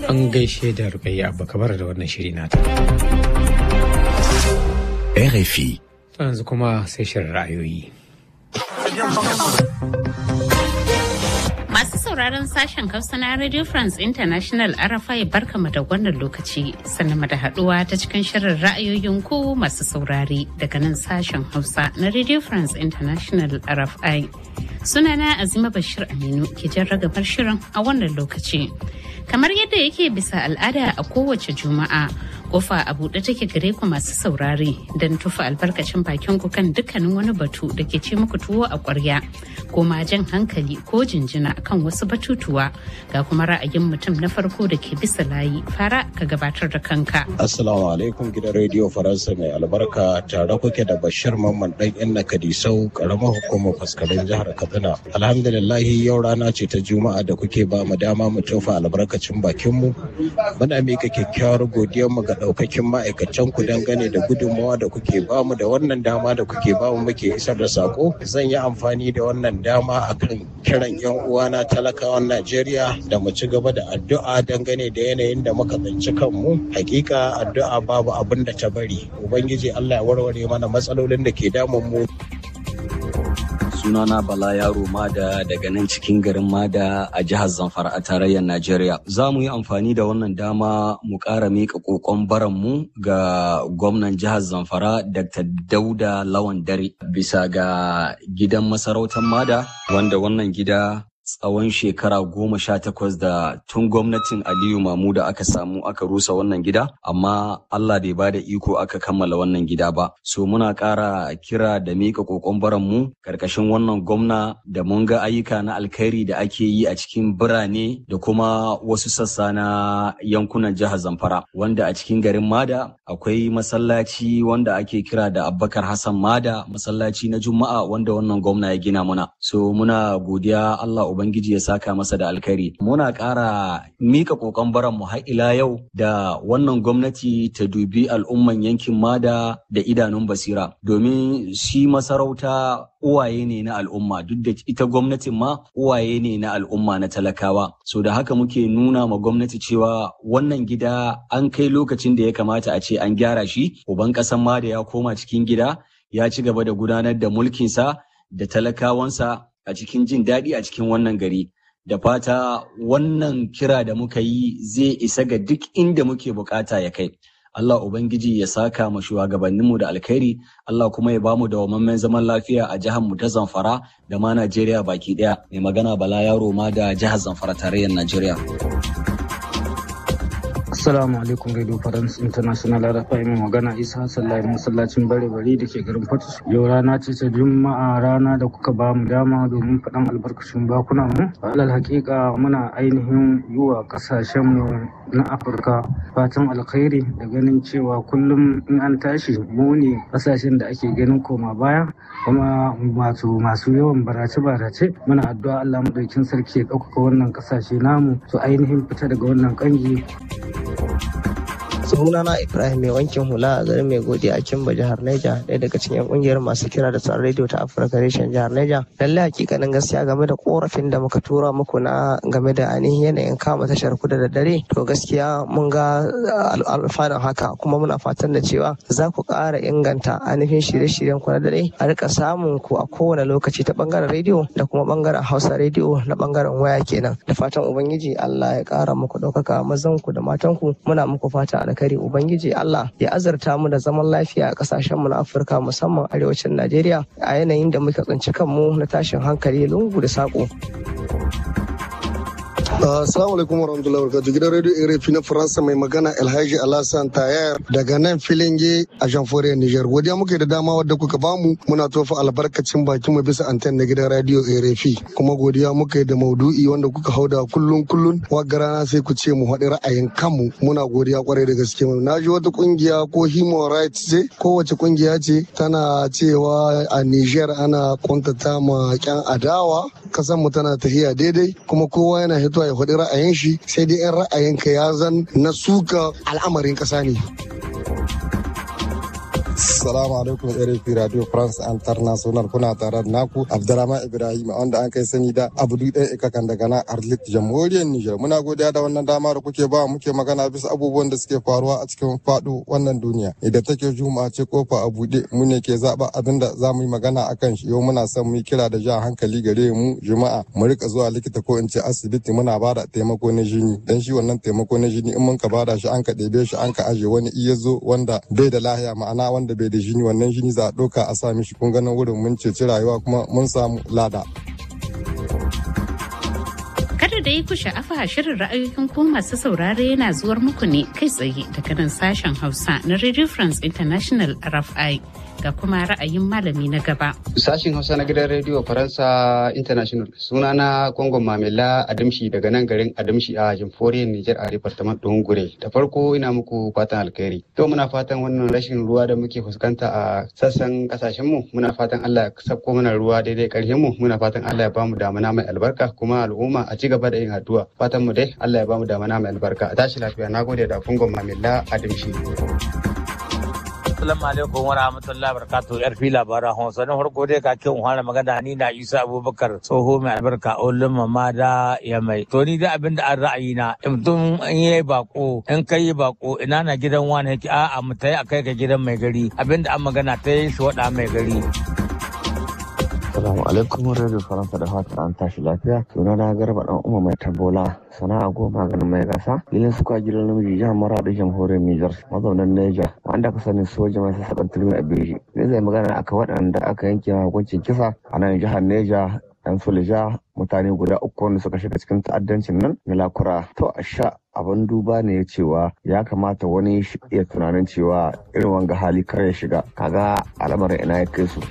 An gaishe da Rukayya Abba Kabar da wannan shiri nata. RFI. yanzu kuma sai shirin ra'ayoyi. Masu sauraron sashen Hausa na Radio France International RFI barkama da wannan lokaci sannan da haduwa ta cikin shirin ra'ayoyin ku masu saurare daga nan sashen Hausa na Radio France International RFI. Sunana Azima Bashir Aminu ke jan ragabar shirin a wannan lokaci. Kamar yadda yake bisa al'ada a kowace Juma'a, kofa a buɗe take gare ku masu saurare don tufa albarkacin bakin ku kan dukkanin wani batu da ke ce muku tuwo a ƙwarya ko ma jan hankali ko jinjina kan wasu batutuwa ga kuma ra'ayin mutum na farko da ke bisa layi fara ka gabatar da kanka. Assalamu alaikum gidan rediyo Faransa mai albarka tare kuke da Bashir Mamman dan Inna Kadisau karamar hukumar faskarin jihar Katsina. Alhamdulillahi yau rana ce ta Juma'a da kuke ba mu dama mu tofa albarkacin bakin mu. Muna mika kyakkyawar godiyar mu ga daukakin ma'aikatan ku dangane da gudunmawa da kuke ba mu da wannan dama da kuke ba mu muke isar da sako. Zan yi amfani da wannan dama akan kiran yan uwana talakawan Najeriya da mu ci gaba da addu'a dangane da yanayin da muka tsinci kanmu. Hakika addu'a babu abin da ta bari. Ubangiji Allah ya warware mana matsalolin da ke damun mu. sunana bala yaro mada daga nan cikin garin mada a jihar zamfara a tarayyar najeriya za mu yi amfani da wannan dama mu ƙara miƙa ƙoƙon baranmu ga gwamnan jihar zamfara dr dauda lawan dare bisa ga gidan masarautar mada wanda wannan gida tsawon shekara goma sha takwas da tun gwamnatin Aliyu Mamuda aka samu aka rusa wannan gida, amma Allah bai ba da iko aka kammala wannan gida ba. So muna ƙara kira da miƙa ƙoƙon mu ƙarƙashin wannan gwamna da mun ga ayyuka na alkhairi da ake yi a cikin birane da kuma wasu sassa na yankunan jihar Zamfara, wanda a cikin garin Mada akwai masallaci wanda ake kira da Abubakar Hassan Mada, masallaci na Juma'a wanda wannan gwamna ya gina muna. So muna godiya Allah Ubangiji ya saka masa da alkhairi. Muna ƙara mika ƙoƙon baran mu har ila yau da wannan gwamnati ta dubi al'umman yankin Mada da idanun basira domin shi masarauta uwaye ne na al'umma duk da ita gwamnatin ma uwaye ne na al'umma na talakawa. So da haka muke nuna ma gwamnati cewa wannan gida an kai lokacin da ya kamata a ce an gyara shi. Uban ƙasan Mada ya koma cikin gida ya ci gaba da gudanar da mulkinsa da talakawansa a cikin jin daɗi a cikin wannan gari da fata wannan kira da muka yi zai isa ga duk inda muke bukata ya kai Allah Ubangiji ya saka ma shugabanninmu da alkhairi Allah kuma ya bamu dawamammen zaman lafiya a jihar mu ta Zamfara da ma Najeriya baki ɗaya mai magana Bala Yaro ma da jihar Zamfara tarayyar Najeriya. Assalamu alaikum Radio France International RFI mai magana Isa Hassan Lai masallacin bare bari da ke garin Fatus. Yau rana ce ta Juma'a rana da kuka ba mu dama domin faɗan albarkacin bakuna mu. Alal hakika muna ainihin yi wa ƙasashen mu na Afirka fatan alkhairi da ganin cewa kullum in an tashi mu ne ƙasashen da ake ganin koma baya kuma wato masu yawan barace-barace muna addu'a Allah madaukin sarki ya ɗaukaka wannan ƙasashe namu su ainihin fita daga wannan ƙangi. sunana ibrahim mai wankin hula a garin mai godiya a kimba jihar neja ɗaya daga cikin kungiyar masu kira da tsaron rediyo ta afirka reshen jihar neja lallai hakikanin gaskiya game da korafin da muka tura muku na game da ainihin yanayin kama tashar kuda da dare to gaskiya mun ga alfanun haka kuma muna fatan da cewa za ku ƙara inganta ainihin shirye-shiryen ku na dare a rika samun ku a kowane lokaci ta bangaren rediyo da kuma bangaren hausa rediyo na bangaren waya kenan da fatan ubangiji allah ya ƙara muku ɗaukaka mazan ku da matan ku muna muku fata alkhairi kare ubangiji Allah ya azurta mu da zaman lafiya a kasashen mu na Afirka musamman arewacin Najeriya a yanayin da muka tsinci kanmu na tashin hankali lungu da sako. Assalamu alaikum warahmatullahi wabarakatuh gidan radio RFI na Faransa mai magana Alhaji Alhassan Tayar daga nan Filinge a Jamhuriyar Niger. Godiya muke da dama wadda kuka bamu muna tofa albarkacin bakin mu bisa anten na gidan radio RFI kuma godiya muke da maudu'i wanda kuka hauda kullun kullun wagga rana sai ku ce mu haɗi ra'ayin kanmu muna godiya kwarai da gaske mu. Na ji wata kungiya ko human rights ce kowace kungiya ce tana cewa a Niger ana kwantata ma kyan adawa kasan mu tana tafiya daidai kuma kowa yana hitowa ya faɗi ra'ayin shi sai dai in ra'ayinka ya zan na suka al'amarin ƙasa ne. Assalamu alaikum RFI Radio France International kuna tare da naku Abdurrahman Ibrahim wanda an kai sani da Abdu ɗan ikakan daga na Arlit Jamhuriyar Nijar. Muna godiya da wannan dama da kuke ba muke magana bisa abubuwan da suke faruwa a cikin faɗo wannan duniya. Idan take juma'a ce kofa a buɗe mu ne ke zaɓa abin da za mu yi magana a kan shi yau muna son mu yi kira da jan hankali gare mu juma'a mu rika zuwa likita ko in ce asibiti muna ba da taimako na jini dan shi wannan taimako na jini in mun ka bada shi an ka ɗebe shi an ka aje wani iya zo wanda bai da lahiya ma'ana wanda bai da jini wannan jini za a ɗauka a sa mishi kun ganin wurin mun ceci rayuwa kuma mun samu lada. Kada da yi ku sha'afa shirin ra'ayoyin ku masu saurare yana zuwar muku ne kai tsaye daga nan sashen Hausa na Radio France International RFI. ga kuma ra'ayin malami na gaba. Sashin Hausa na gidan rediyo Faransa International sunana Kongon Mamela Adamshi daga nan garin Adamshi a Jamhuriyar Nijar a Departement ɗin Gure. Da farko ina muku fatan alkhairi. To muna fatan wannan rashin ruwa da muke fuskanta a sassan kasashen mu muna fatan Allah ya sako mana ruwa daidai ƙarshen mu muna fatan Allah ya bamu damana mai albarka kuma al'umma a ci gaba da yin addu'a. Fatan mu dai Allah ya bamu damana mai albarka. A tashi lafiya nagode da Kongon Mamela Adamshi. Assalamu alaikum wa rahmatullahi wa barakatuh yar fi labaran Hausa na farko dai ka kin fara magana ni na Isa Abubakar tsoho mai albarka ulun mama da ya mai to ni da abin da an ra'ayi na mutum in yayi bako in kai yi bako ina na gidan wani yake a'a mu tayi akai ka gidan mai gari abin da an magana ta yi shi wada mai gari Assalamu alaikum Radio Faransa da fata an tashi lafiya. Suna na garba dan umma mai tabola sana'a goma ganin mai gasa. Filin suka gidan namiji jihar Maradi jamhuriyar Nijar mazaunan Niger wanda aka sani soja mai sassaƙan turmi a Beji. Zai zai magana aka waɗanda aka yanke hukuncin kisa a nan jihar Niger yan sulja mutane guda uku wanda suka shiga cikin ta'addancin nan na lakura to a sha abin duba ne ya cewa ya kamata wani iya tunanin cewa irin wanga hali kar ya shiga kaga al'amarin ina ya kai su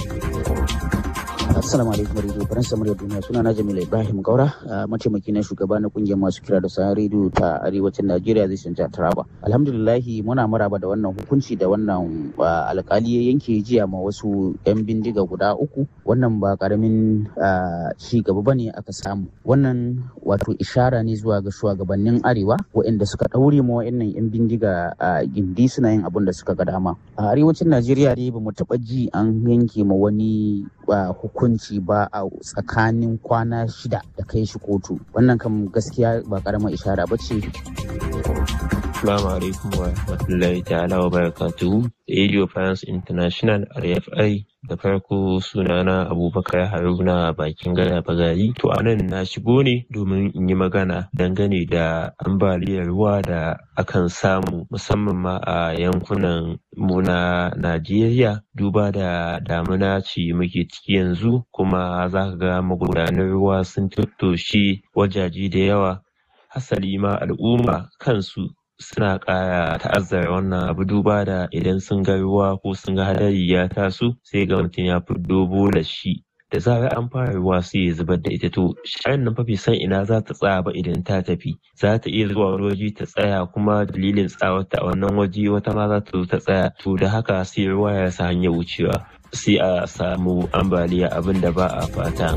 Assalamu alaikum Radio Faransa murya duniya suna na Jamila Ibrahim Gaura mataimaki na shugaba na kungiyar masu kira da sa rediyo ta arewacin Najeriya zai canja Taraba. Alhamdulillahi muna maraba da wannan hukunci da wannan alkali ya yanke jiya ma wasu yan bindiga guda uku wannan ba karamin ci gaba bane aka samu. Wannan wato ishara ne zuwa ga shugabannin arewa waɗanda suka ɗaure ma waɗannan yan bindiga gindi suna yin abin da suka ga dama. A arewacin Najeriya dai bamu taɓa ji an yanke ma wani hukunci ba a tsakanin kwana shida da kai shi kotu wannan kam gaskiya ba karamar ishara ba ce Assalamu alaikum wa rahmatullahi ta'ala wa barakatuhu. Radio France International RFI da farko sunana Abubakar Haruna bakin gada bagari. To a nan na shigo ne domin in yi magana dangane da ambaliyar ruwa da akan samu musamman ma a yankunan mu na Najeriya duba da damuna ce muke ciki yanzu kuma za ka ga magudanan ruwa sun tattoshe wajaje da yawa hasali ma al'umma kansu suna ƙara ta'azzara wannan abu duba da idan sun ga ruwa ko sun ga hadari ya taso sai ga mutum ya fiddo bolar shi da zarar an fara ruwa sai ya zubar da ita to sharan nan fa bai san ina za ta tsaya ba idan ta tafi za ta iya zuwa wani waje ta tsaya kuma dalilin tsawarta a wannan waje wata ma za ta zo ta tsaya to da haka sai ruwa ya sa hanyar wucewa sai a samu ambaliya abin da ba a fata.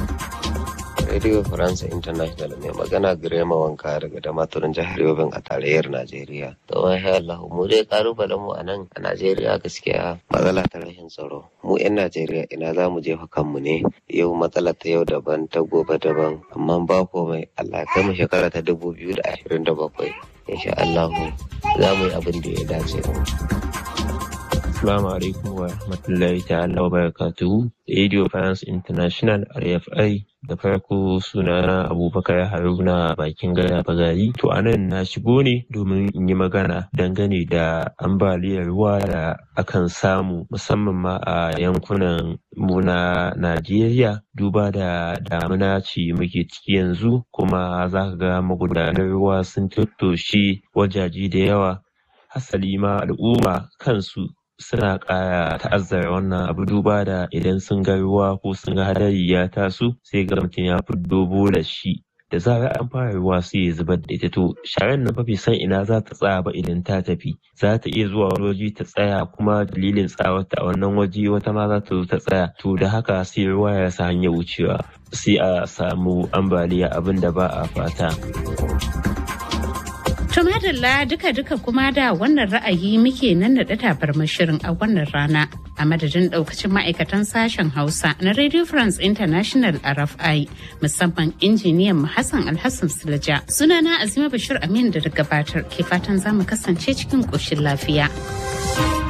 Radio France International mai magana Girema Wanka daga Damaturin jihar Yobin a tarayyar Najeriya. To wai Allah mu dai kalubalen mu a nan a Najeriya gaskiya matsala ta rashin tsaro. Mu 'yan Najeriya ina za mu jefa kanmu ne yau matsala ta yau daban ta gobe daban amma ba komai Allah kai mu shekara ta dubu biyu da ashirin da bakwai. Insha Allah za mu yi abin da ya dace. Assalamu alaikum wa rahmatullahi ta'ala wa barakatuhu. Radio France International RFI da farko sunana Abubakar Haruna bakin gada bagari. To a nan na shigo ne domin in yi magana dangane da ambaliyar ruwa da akan samu musamman ma a yankunan mu na Najeriya duba da damuna ce muke ciki yanzu kuma za ka ga magudanan ruwa sun tattoshe wajaje da yawa hasali ma al'umma kansu suna ƙara ta'azzara wannan abu duba da idan sun ga ruwa ko sun ga hadari ya taso sai ga mutum ya fiddo bolar shi da zarar an fara ruwa sai ya zubar da ita to sharan nan fa bai san ina za ta tsaya ba idan ta tafi za ta iya zuwa wani waje ta tsaya kuma dalilin tsawarta a wannan waje wata ma za ta zo ta tsaya to da haka sai ruwa ya sa hanyar wucewa sai a samu ambaliya abin da ba a fata. To To madalla duka-duka kuma da wannan ra'ayi muke nan da tabarmar shirin a wannan rana a madadin daukacin ma'aikatan sashen Hausa na Radio France International RFI musamman injiniyan mu Hassan Alhassan Silaja. Sunana Azima Bashir Amin da gabatar ke fatan za mu kasance cikin ƙoshin lafiya.